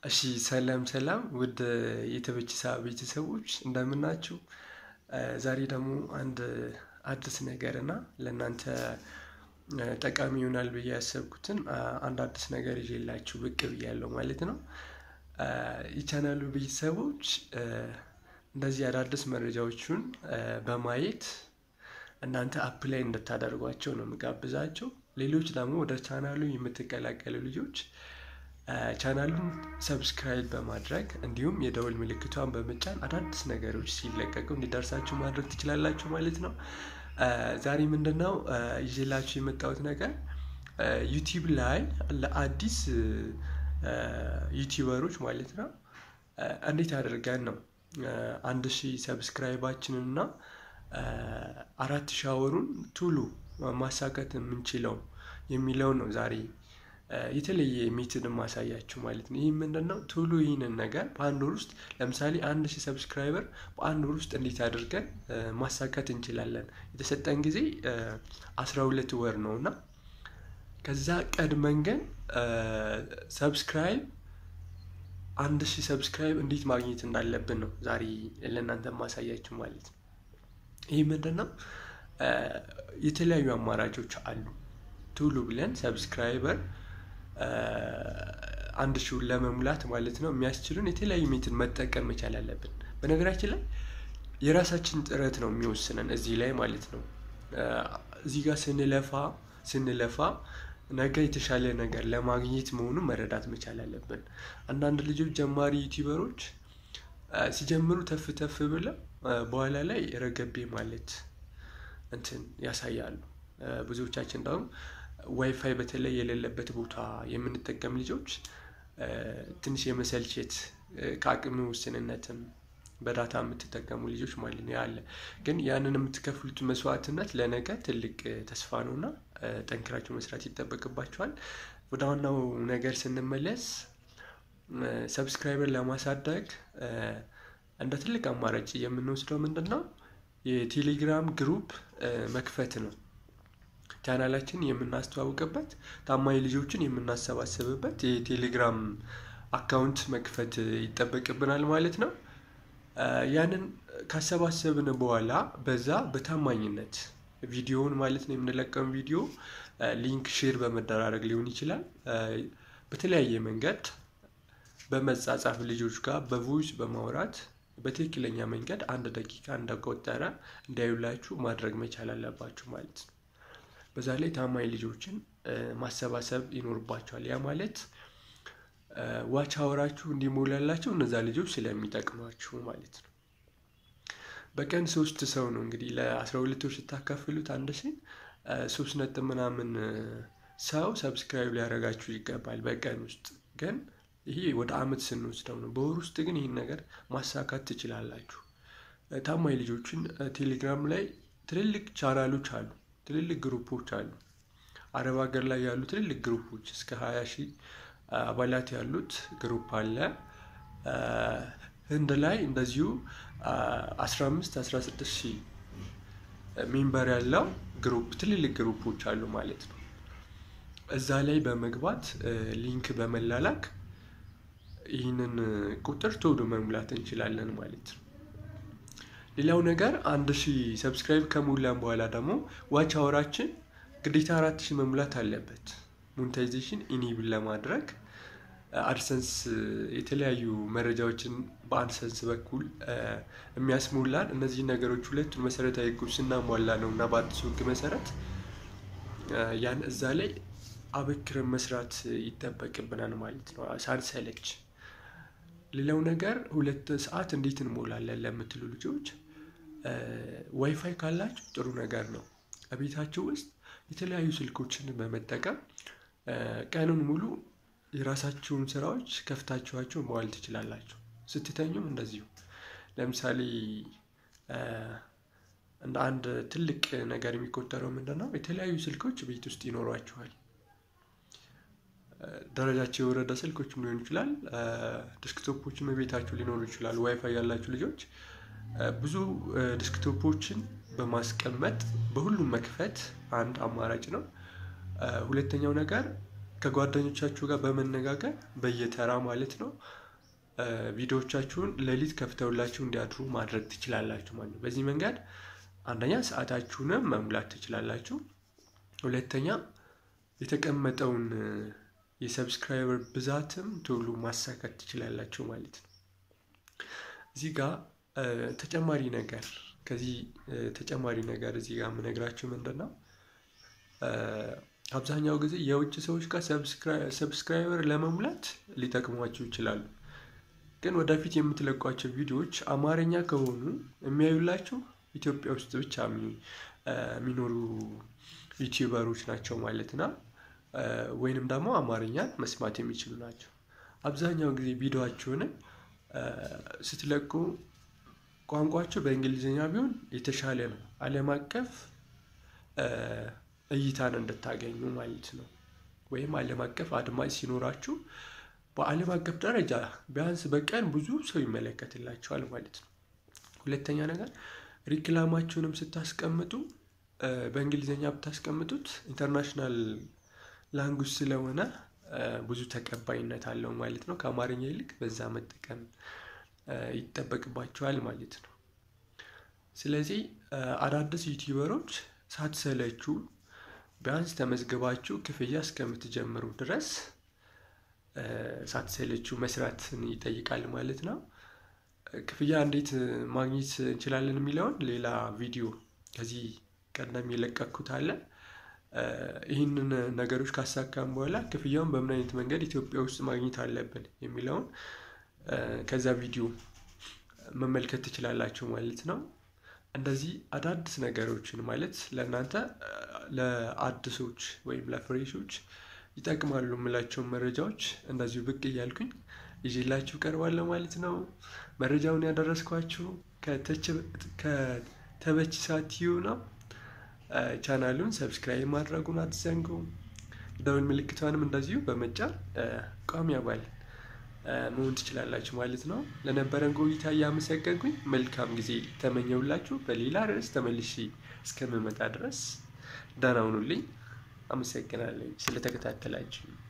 እሺ ሰላም ሰላም ውድ የተበችሳ ቤተሰቦች እንደምናችሁ። ዛሬ ደግሞ አንድ አዲስ ነገር እና ለእናንተ ጠቃሚ ይሆናል ብዬ ያሰብኩትን አንድ አዲስ ነገር ይዤላችሁ ብቅ ብያለሁ ማለት ነው። የቻናሉ ቤተሰቦች እንደዚህ አዳዲስ መረጃዎቹን በማየት እናንተ አፕ ላይ እንድታደርጓቸው ነው የምጋብዛቸው። ሌሎች ደግሞ ወደ ቻናሉ የምትቀላቀሉ ልጆች ቻናሉን ሰብስክራይብ በማድረግ እንዲሁም የደወል ምልክቷን በመጫን አዳዲስ ነገሮች ሲለቀቁ እንዲደርሳችሁ ማድረግ ትችላላችሁ ማለት ነው። ዛሬ ምንድነው ይዤላችሁ የመጣሁት ነገር ዩቲዩብ ላይ ለአዲስ ዩቲዩበሮች ማለት ነው እንዴት አድርገን ነው አንድ ሺህ ሰብስክራይባችንን እና አራት ሻወሩን ቱሉ ማሳካት የምንችለው የሚለውን ነው ዛሬ የተለየ ሜትድ ማሳያችሁ ማለት ነው። ይህ ምንድነው ቶሎ ይህንን ነገር በአንድ ወር ውስጥ ለምሳሌ አንድ ሺህ ሰብስክራይበር በአንድ ወር ውስጥ እንዴት አድርገን ማሳካት እንችላለን? የተሰጠን ጊዜ አስራ ሁለት ወር ነው እና ከዛ ቀድመን ግን ሰብስክራይብ አንድ ሺህ ሰብስክራይብ እንዴት ማግኘት እንዳለብን ነው ዛሬ ለእናንተ ማሳያችሁ ማለት ነው። ይህ ምንድነው የተለያዩ አማራጮች አሉ። ቶሎ ብለን ሰብስክራይበር አንድ ሺውን ለመሙላት ማለት ነው የሚያስችሉን የተለያዩ ሜትድ መጠቀም መቻል አለብን። በነገራችን ላይ የራሳችን ጥረት ነው የሚወስነን እዚህ ላይ ማለት ነው። እዚህ ጋር ስንለፋ ስንለፋ ነገ የተሻለ ነገር ለማግኘት መሆኑን መረዳት መቻል አለብን። አንዳንድ ልጆች ጀማሪ ዩቲዩበሮች ሲጀምሩ ተፍ ተፍ ብለው በኋላ ላይ ረገቤ ማለት እንትን ያሳያሉ። ብዙዎቻችን ደግሞ ዋይፋይ በተለይ የሌለበት ቦታ የምንጠቀም ልጆች ትንሽ የመሰልቸት ከአቅም ውስንነትም በዳታ የምትጠቀሙ ልጆች ማለት ነው ያለ ግን ያንን የምትከፍሉት መስዋዕትነት ለነገ ትልቅ ተስፋ ነው እና ጠንክራችሁ መስራት ይጠበቅባቸዋል። ወደ ዋናው ነገር ስንመለስ ሰብስክራይበር ለማሳደግ እንደ ትልቅ አማራጭ የምንወስደው ምንድን ነው? የቴሌግራም ግሩፕ መክፈት ነው። ቻናላችን የምናስተዋውቅበት ታማኝ ልጆችን የምናሰባስብበት የቴሌግራም አካውንት መክፈት ይጠበቅብናል ማለት ነው። ያንን ካሰባሰብን በኋላ በዛ በታማኝነት ቪዲዮውን ማለት ነው የምንለቀውን ቪዲዮ ሊንክ ሼር በመደራረግ ሊሆን ይችላል። በተለያየ መንገድ በመጻጻፍ ልጆች ጋር በቮይስ በማውራት በትክክለኛ መንገድ አንድ ደቂቃ እንደቆጠረ እንዲያዩላችሁ ማድረግ መቻል አለባችሁ ማለት ነው። በዛ ላይ ታማኝ ልጆችን ማሰባሰብ ይኖርባቸዋል። ያ ማለት ዋች አወራችሁ እንዲሞላላቸው እነዛ ልጆች ስለሚጠቅሟችሁ ማለት ነው። በቀን ሶስት ሰው ነው እንግዲህ ለአስራ ሁለቶች ስታካፍሉት አንድ ሺህ ሶስት ነጥብ ምናምን ሰው ሰብስክራይብ ሊያደርጋችሁ ይገባል በቀን ውስጥ ግን ይሄ ወደ አመት ስንወስደው ነው። በወር ውስጥ ግን ይህን ነገር ማሳካት ትችላላችሁ። ታማኝ ልጆችን ቴሌግራም ላይ ትልልቅ ቻናሎች አሉ፣ ትልልቅ ግሩፖች አሉ። አረብ ሀገር ላይ ያሉ ትልልቅ ግሩፖች እስከ ሀያ ሺህ አባላት ያሉት ግሩፕ አለ። ህንድ ላይ እንደዚሁ አስራ አምስት አስራ ስድስት ሺህ ሜምበር ያለው ግሩፕ ትልልቅ ግሩፖች አሉ ማለት ነው። እዛ ላይ በመግባት ሊንክ በመላላክ ይህንን ቁጥር ቶሎ መሙላት እንችላለን ማለት ነው። ሌላው ነገር አንድ ሺህ ሰብስክራይብ ከሞላን በኋላ ደግሞ ዋች አወራችን ግዴታ አራት ሺህ መሙላት አለበት። ሞኔታይዜሽን ኢኒብል ለማድረግ አድሰንስ የተለያዩ መረጃዎችን በአድሰንስ በኩል የሚያስሞላን እነዚህ ነገሮች ሁለቱን መሰረታዊ ህጎች ስናሟላ ነው እና በአዲሱ ህግ መሰረት ያን እዛ ላይ አበክረን መስራት ይጠበቅብናል ማለት ነው ሳንሰለች። ሌላው ነገር ሁለት ሰዓት እንዴት እንሞላለን ለምትሉ ልጆች ዋይፋይ ካላችሁ ጥሩ ነገር ነው። ቤታችሁ ውስጥ የተለያዩ ስልኮችን በመጠቀም ቀኑን ሙሉ የራሳችሁን ስራዎች ከፍታችኋቸው መዋል ትችላላችሁ። ስትተኙም እንደዚሁ ለምሳሌ እንደ አንድ ትልቅ ነገር የሚቆጠረው ምንድን ነው? የተለያዩ ስልኮች ቤት ውስጥ ይኖሯችኋል። ደረጃቸው የወረደ ስልኮችም ሊሆን ይችላል። ዲስክቶፖችም ቤታችሁ ሊኖሩ ይችላሉ። ዋይፋይ ያላችሁ ልጆች ብዙ ዲስክቶፖችን በማስቀመጥ በሁሉም መክፈት አንድ አማራጭ ነው። ሁለተኛው ነገር ከጓደኞቻችሁ ጋር በመነጋገር በየተራ ማለት ነው ቪዲዮዎቻችሁን ሌሊት ከፍተውላችሁ እንዲያድሩ ማድረግ ትችላላችሁ ማለት ነው። በዚህ መንገድ አንደኛ ሰዓታችሁንም መሙላት ትችላላችሁ። ሁለተኛ የተቀመጠውን የሰብስክራይበር ብዛትም ቶሎ ማሳካት ትችላላችሁ ማለት ነው። እዚህ ጋር ተጨማሪ ነገር ከዚህ ተጨማሪ ነገር እዚህ ጋር የምነግራችሁ ምንድን ነው፣ አብዛኛው ጊዜ የውጭ ሰዎች ጋር ሰብስክራይበር ለመሙላት ሊጠቅሟችሁ ይችላሉ። ግን ወደፊት የምትለቋቸው ቪዲዮዎች አማርኛ ከሆኑ የሚያዩላችሁ ኢትዮጵያ ውስጥ ብቻ የሚኖሩ ዩቲዩበሮች ናቸው ማለት ነው። ወይንም ደግሞ አማርኛን መስማት የሚችሉ ናቸው። አብዛኛው ጊዜ ቪዲዮአችሁን ስትለቁ ቋንቋቸው በእንግሊዝኛ ቢሆን የተሻለ ነው፣ ዓለም አቀፍ እይታን እንድታገኙ ማለት ነው። ወይም ዓለም አቀፍ አድማጭ ሲኖራችሁ በዓለም አቀፍ ደረጃ ቢያንስ በቀን ብዙ ሰው ይመለከትላቸዋል ማለት ነው። ሁለተኛ ነገር ሪክላማችሁንም ስታስቀምጡ በእንግሊዝኛ ብታስቀምጡት ኢንተርናሽናል ላንጉጅ ስለሆነ ብዙ ተቀባይነት አለው ማለት ነው። ከአማርኛ ይልቅ በዛ መጠቀም ይጠበቅባቸዋል ማለት ነው። ስለዚህ አዳዲስ ዩቲዩበሮች ሳትሰለችሁ ቢያንስ ተመዝግባችሁ ክፍያ እስከምትጀምሩ ድረስ ሳትሰለችሁ መስራትን ይጠይቃል ማለት ነው። ክፍያ እንዴት ማግኘት እንችላለን የሚለውን ሌላ ቪዲዮ ከዚህ ቀደም የለቀኩት አለ። ይህንን ነገሮች ካሳካም በኋላ ክፍያውን በምን አይነት መንገድ ኢትዮጵያ ውስጥ ማግኘት አለብን የሚለውን ከዛ ቪዲዮ መመልከት ትችላላችሁ ማለት ነው። እንደዚህ አዳዲስ ነገሮችን ማለት ለእናንተ ለአዲሶች ወይም ለፍሬሾች ይጠቅማሉ የምላቸውን መረጃዎች እንደዚሁ ብቅ እያልኩኝ ይዤላችሁ ቀርባለሁ ማለት ነው። መረጃውን ያደረስኳችሁ ከተበችሳ ቲዩ ነው። ቻናሉን ሰብስክራይብ ማድረጉን አትዘንጉ። ደውል ምልክቷንም እንደዚሁ በመጫን ቋሚ አባል መሆን ትችላላችሁ ማለት ነው። ለነበረን ቆይታ እያመሰገንኩኝ መልካም ጊዜ ተመኘውላችሁ። በሌላ ርዕስ ተመልሼ እስከምመጣ ድረስ ደህና ሁኑልኝ። አመሰግናለሁ ስለተከታተላችሁ።